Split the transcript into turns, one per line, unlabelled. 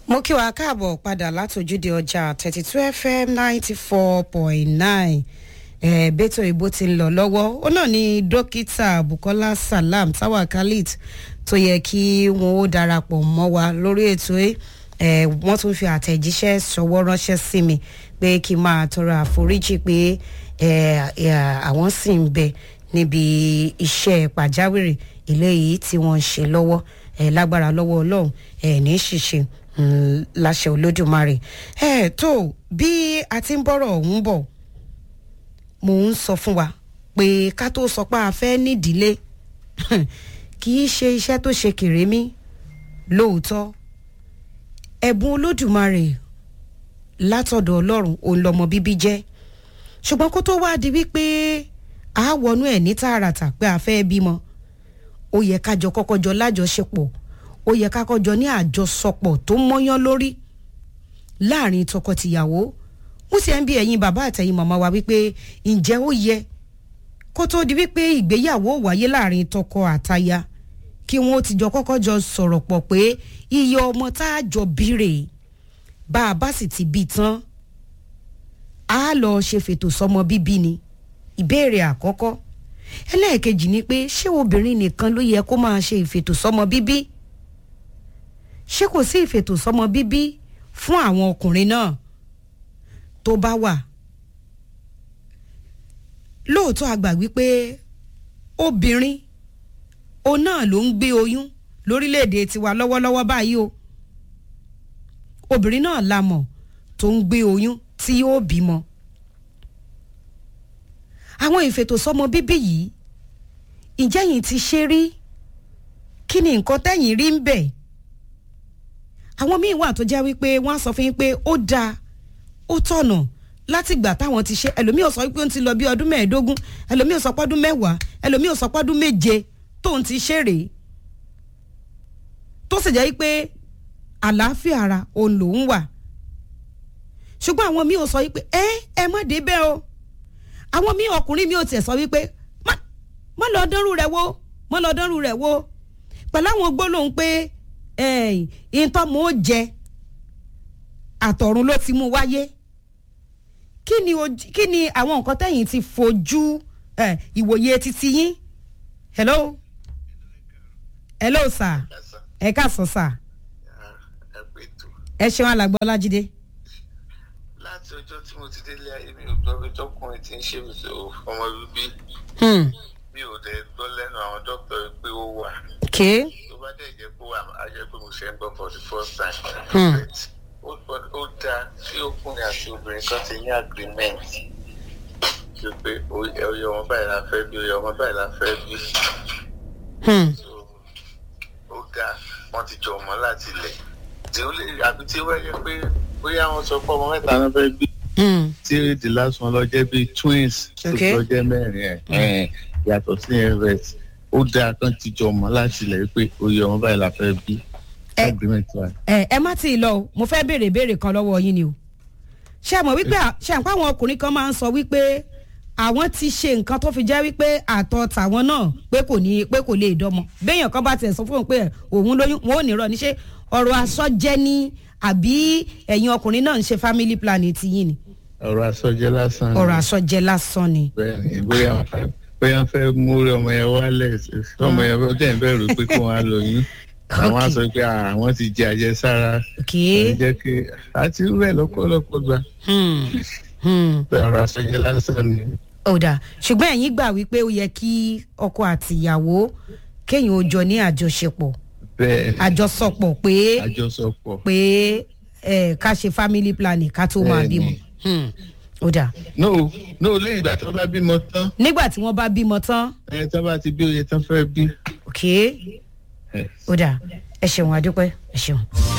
mo kí wa káàbọ̀ padà látòjúde ọjà thirty two fm ninety four point nine bẹ́tò ìbò ti ń lọ lọ́wọ́ ó náà ni dókítà bukola salam tawa khalid tó yẹ kí wọn ó darapọ̀ mọ́ wa lórí ètò ẹ̀ wọ́n tún fi àtẹ̀jíṣẹ́ ṣọwọ́ ránṣẹ́ sí mi pé kí n máa tọrọ àforíjì pé àwọn sì ń bẹ níbi iṣẹ́ pàjáwìrì eléyìí tí wọ́n ń ṣe lọ́wọ́ lágbára lọ́wọ́ ọlọ́run ní ṣìṣe láṣẹ olódùmarè ẹ tó bí a ti ń bọ̀rọ̀ ọ̀hún bọ̀ mò ń sọ fún wa pé ká tó sọ pé a fẹ́ nídìílé kì í ṣe iṣẹ́ tó ṣe kèrémí lóòótọ́ ẹ̀bùn olódùmarè látọ̀dọ̀ ọlọ́run òun lọmọ bíbí jẹ́ ṣùgbọ́n kó tó wáá di wípé a wọnú ẹ̀ ní tààràtà pé a fẹ́ bímọ ó yẹ kájọ kọ́kọ́ jọ lájọṣepọ̀ ó yẹ kákọ́jọ ní àjọsọpọ̀ tó mọ́yán lórí láàrin tọkọtìyàwó mo sì ń bí ẹ̀yin bàbá àtẹ̀yin màmá wa wípé ǹjẹ́ ó yẹ kó tó di wípé ìgbéyàwó wáyé láàrin tọkọ àtaya kí wọn ó ti jọ kọ́kọ́ jọ sọ̀rọ̀ pọ̀ pé iye ọmọ tá a jọ bírè bá a bá sì ti bí tán a lọ ṣe fètò sọmọ bíbí ni ìbéèrè àkọ́kọ́ ẹlẹ́ẹ̀kejì ni pé ṣé obìnrin nìkan ló yẹ kó máa ṣe ìfètò sọmọ bíbí ṣé kò sí ìfètò sọmọ bíbí fún àwọn ọkùnrin náà tó bá wà lóòótọ́ àgbà wípé obìnrin òun náà ló ń gbé oyún lórílẹ̀‐èdè tiwa lọ́wọ́lọ́wọ́ báyìí o obìnrin náà la mọ̀ tó ń gbé oyún tí yóò bímọ àwọn ìfètò sọmọ bíbí yìí ǹjẹ́ yìí ti ṣe rí kí ni nǹkan tẹ́yìn rí ń bẹ̀ àwọn míín wà tó jẹ́ wípé wọ́n á sọ fún yín pé ó dáa ó tọ̀nà láti gbà táwọn ti ṣe ẹlòmíì ò sọ wípé ó ti lọ bí ọdún mẹ́ẹ̀ẹ́dógún ẹlòmíì ò sọ pọ́dún mẹ́wàá ẹlòmíì ò sọ pọ́dún méje tóun ti ṣe rèé tó sì jẹ́ wípé àlàáfíà ara òun lòún wà ṣùgbọ́n àwọn míín ò sọ wípé ẹ ẹ má dé bẹ́ẹ̀ o àwọn míín ọkùnrin mi ò tiẹ̀ sọ wípé má lọ dánrù rẹ̀ wo má lọ dánrù rẹ̀ wo pẹ̀lú àwọn gbólóhùn pé ìtọ́ mo jẹ àtọ̀run ló ti mú wáyé kí ni kí ni àwọn nǹkan tẹ̀yìn ti fojú ìwòye títí yín hello hello sir ẹ káàsán sir ẹ ṣeun alàgbọ́ ọlájídé.
láti ọjọ́ tí mo ti délé ayé mi ò gbọ́ pé tọkùnrin ti ń ṣe ọmọ bíbí mi ò dẹ̀ gbọ́ lẹ́nu àwọn dókítà pé ó wà. tó bá dẹ̀ jẹ́ pé wà á jẹ́ pé mo ṣe ń gbọ́ for the first time. ó dáa tí ọkùnrin àti obìnrin kan ti ní agreement ṣe pé oyè ọmọ báyìí la fẹ́ bí oyè ọmọ báyìí la fẹ́ bí. ó dáa wọ́n ti jọ mọ́ láti ilẹ̀ tí ó lè àbí tí ó wáyé pé bóyá wọ́n sọ pé ọmọ mẹ́ta ló fẹ́ bí. tí the last one lọ jẹ́ bí twins tó lọ jẹ́ mẹ́rin ẹ̀ yàtọ̀ sí ẹ̀rẹ́t ó dáa kan ti jọ mọ́ láti ilẹ̀ pé oyè ọmọ báyìí la fẹ́ bí.
ẹ ẹ má tí ì lọ o mo fẹ́ béèrè béèrè kan lọ́wọ́ yín ni o ṣé àmọ́ wípé ṣé àpá àwọn ọkùnrin kan máa ń sọ wípé àwọn ti ṣe nǹkan tó fi jẹ́ wípé àtọ̀ tàwọn náà pé kò ní pé kò lè dọ́mọ béèyàn kan bá tiẹ̀ sọ fún òun pé òun lóyún wọn ò ní rọ níṣẹ́ ọ̀rọ̀ aṣọ jẹ́ ní àbí ẹ̀yin ọkùnrin náà ń ṣe family planning ti yín ni.
ọ̀rọ̀ aṣọ jẹ́ lásán ni.
ọ̀rọ̀ aṣọ jẹ́ lásán ni.
bẹ́ẹ̀ni bóyá bóyá fẹ́ mú ọmọ yẹn wálẹ̀ ọmọ yẹn fẹ́ tẹ̀ ń bẹ̀rù pé kó wọn á lóyún àwọn á sọ pé àwọn ti jẹ àjẹsára jẹ́ kí àti rẹ̀ lọ́pọ̀lọpọ̀ gbà ọ̀rọ̀ aṣọ jẹ́ lásán ni.
ọ̀dà ṣùgbọ́n ẹ̀yin gbà wípé ó yẹ kí ọkọ àtìyàwó kéèyàn ó jọ ní àjọṣepọ̀
bẹ́ẹ̀
àjọsọpọ̀ pé
àjọsọpọ̀
pé ẹ ká ṣe family planning ká tó máa bímọ ó dà.
no no lẹ́yìn ìgbà tí wọ́n bá bímọ tán.
nígbà tí wọ́n bá bímọ tán.
ẹ tí wọ́n bá ti bí oye tán fẹ́ bí.
ok ó dà ẹ ṣeun adúpẹ́ ẹ ṣeun.